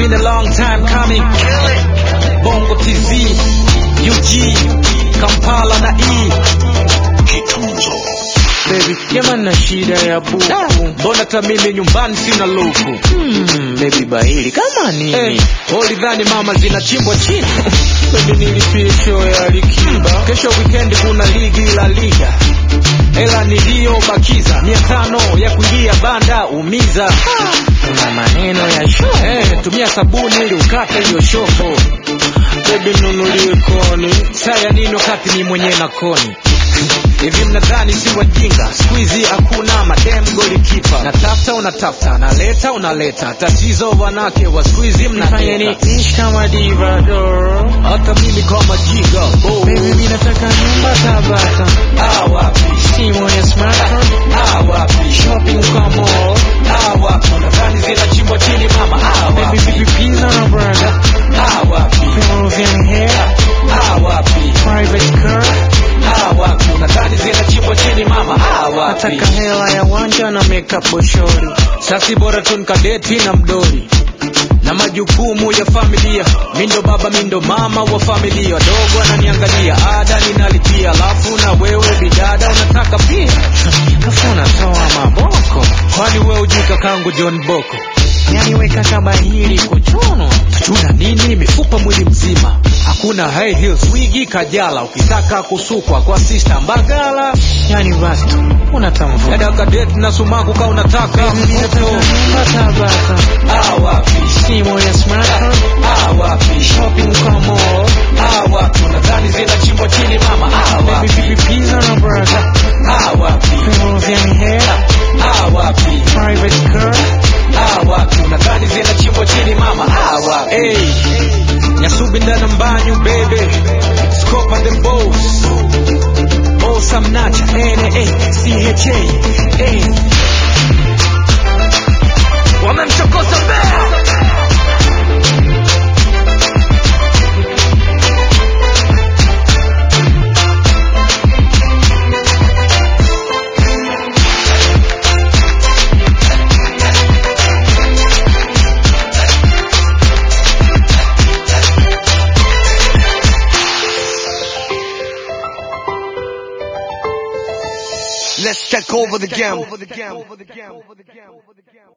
been a long time coming. Bongo TZ, UG, Kampala na E. Baby, jamani na shida ya buku. Mbona hata mimi nyumbani sina luku? Hmm, baby bahili kama nini? Hey, ulidhani mama zinachimbwa chini? Baby nilipie show ya Alikiba. Kesho weekend kuna ligi la liga hela niliyobakiza mia tano ya kuingia banda umiza Una maneno ya show. Eh, tumia sabuni ili ukate hiyo shoko Baby nunulie koni. saya nini wakati ni mwenyewe na koni hivi mnadhani si wajinga siku hizi hakuna madem golikipa natafuta unatafuta naleta unaleta tatizo wanake wa siku hizi Nifanye ni mnadeta ish kama diva doro. hata mimi kama jiga oh. Baby mimi nataka nyumba Tabata. ah, wapi Simu ya smartphone. ah, wapi Shopping kwa mall. ah, wapi nadhani zinachimbwa chini mama ah, Baby wapi vipi pizza na burger. ah, wapi Peruvian hair. ah, wapi Private car. ah, wapi nadhani zinachimbwa chini mama ah, wapi Nataka hela ya wanja na makeup boshori. sasi bora tu nikadeti na mdori na majukumu ya familia mindo baba mindo mama wa familia wadogo ananiangalia ada ninalipia alafu na wewe bidada unataka pia Afu unatoa maboko. kwani wewe ujui kakangu john boko Yani weka kama hili kuchono. tuna nini mifupa mwili mzima hakuna high heels wigi kajala ukitaka kusukwa kwa sista mbagala Yani basi tu unatamvua. dada kadeti na sumaku ka unataka Nataka mtoto nyumba Tabata. ah, wapi Simu ya smartphone. ah, wapi Shopping kwa mall. ah, wapi nadhani zinachimbwa chini mama ah, Baby wapi vipi pizza na burger. ah, wapi Peruvian hair. ah, wapi Private car. ah, wapi nadhani zinachimbwa chini mama ah, wapi hey. nyasubi ndana mbanyu bebe scope and the boss boss amnacha NA CHA hey. wamemchokoza bea Let's take over the game.